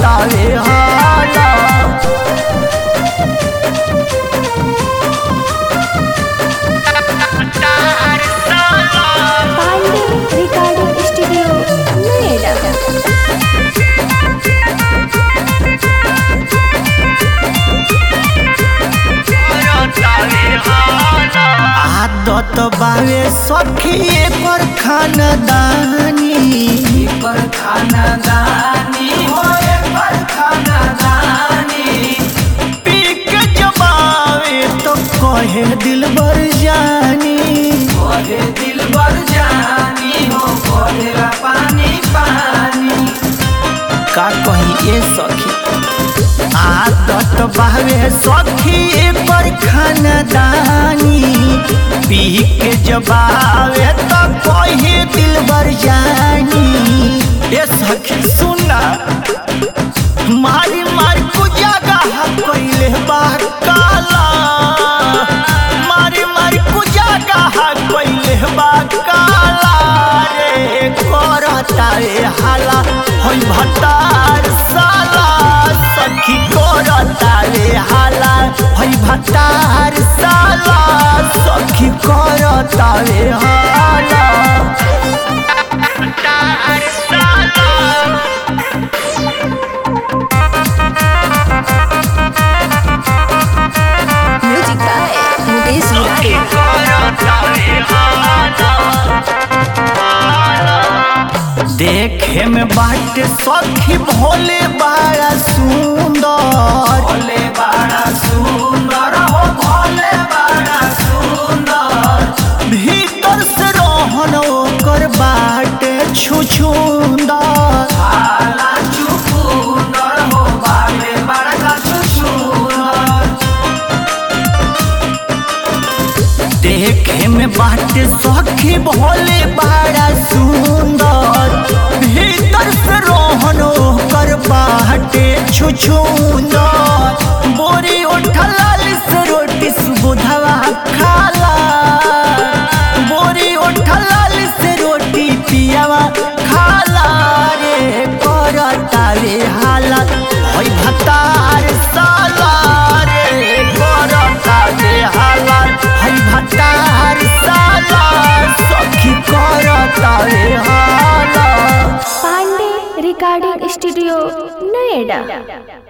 करतावे हाला Pandey recording studio Noida आदत बावे सखी पर खानदानी पर खानदानी होए पर खानदानी पी के जबावे तो कहे दिल बर जानी कोहे दिल बर जानी हो कोहेरा पानी पानी का कही ए सखी आदत बावे सखी पर खानदानी पी के जबावे तो कहे दिल बर जानी ए सखी सुना मारी मारी को जगह कैले बा काला मारी मारी को जगह कैले बा काला रे करता रे हाला होई भतार साला सखी करता रे हाला होई भतार साला सखी करता रे हाला भतार साला म्यूजिक बाय मुकेश मुरारी देखे में बाट सखी भोले बड़ा सुंदर भोले बड़ा सुंदर हो भोले बड़ा सुंदर भीतर से रोहन ओकर बाट छुछुंदर आला चुकुंदर हो बाले बड़ा चुकुंदर देखे में बाट सखी भोले बड़ा सुंदर भीतर से रोहन ओकर बाट छुछुंदर बोरी उठलाल से रोटी सुबुधवा खाला बोरी उठलाल से रोटी पियावा खाला रे करता रे हालत होई भतार साला रे करता रे हालत होई भतार साला सखी करता रे हालत पांडे रिकॉर्डिंग स्टूडियो नोएडा